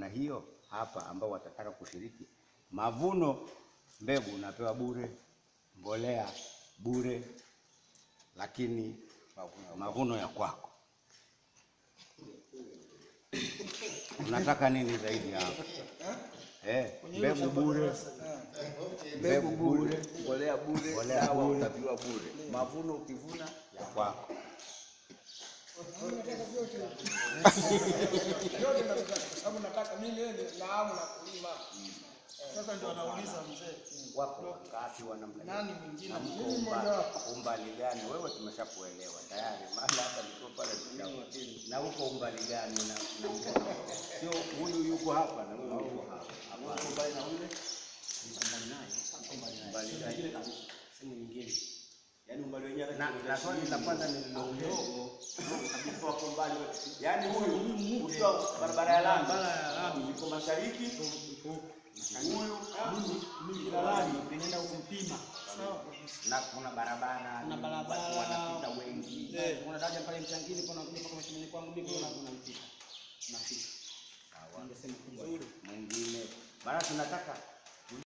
namna hiyo hapa, ambao watataka kushiriki mavuno, mbegu unapewa bure, mbolea bure, lakini mavuno ya kwako. Unataka nini zaidi hapo? Eh, mbegu bure, mbegu bure Mbolea bure, Mbolea dawa bure. utapiwa bure, mavuno ukivuna ya kwako. Yote nataka kwa sababu nataka mimi yeye naamu na kulima. Sasa ndio anauliza mzee. Wapo wakati wanamna Nani mwingine? na mko Mimi mmoja umbali, wapo. umbali gani? Wewe tumeshakuelewa tayari, maana hapa niko pale tusha- na uko umbali gani? na na mko- sio huyu yuko hapa na huyu yuko hapa, hapana. umbali na ule Umbali gani? sehemu nyingine, yaani umbali wenyewe Na na swali la kwanza nililouliza kabisa wako mbali, yaani huyu ukiwa barabara ya lami, Barabara ya lami. yuko mashariki, huyu Mimi kilalani ninaenda kumpima. Sawa kabisa. na kuna barabara Kuna ni- barabara. watu wanapita wengi. Eh. kuna daraja pale mchangini, kuna kuja mpaka mashambani kwangu mimi, kuna kuna mpita nafika, Sawa. ningesema kubwa Mwingine maana tunataka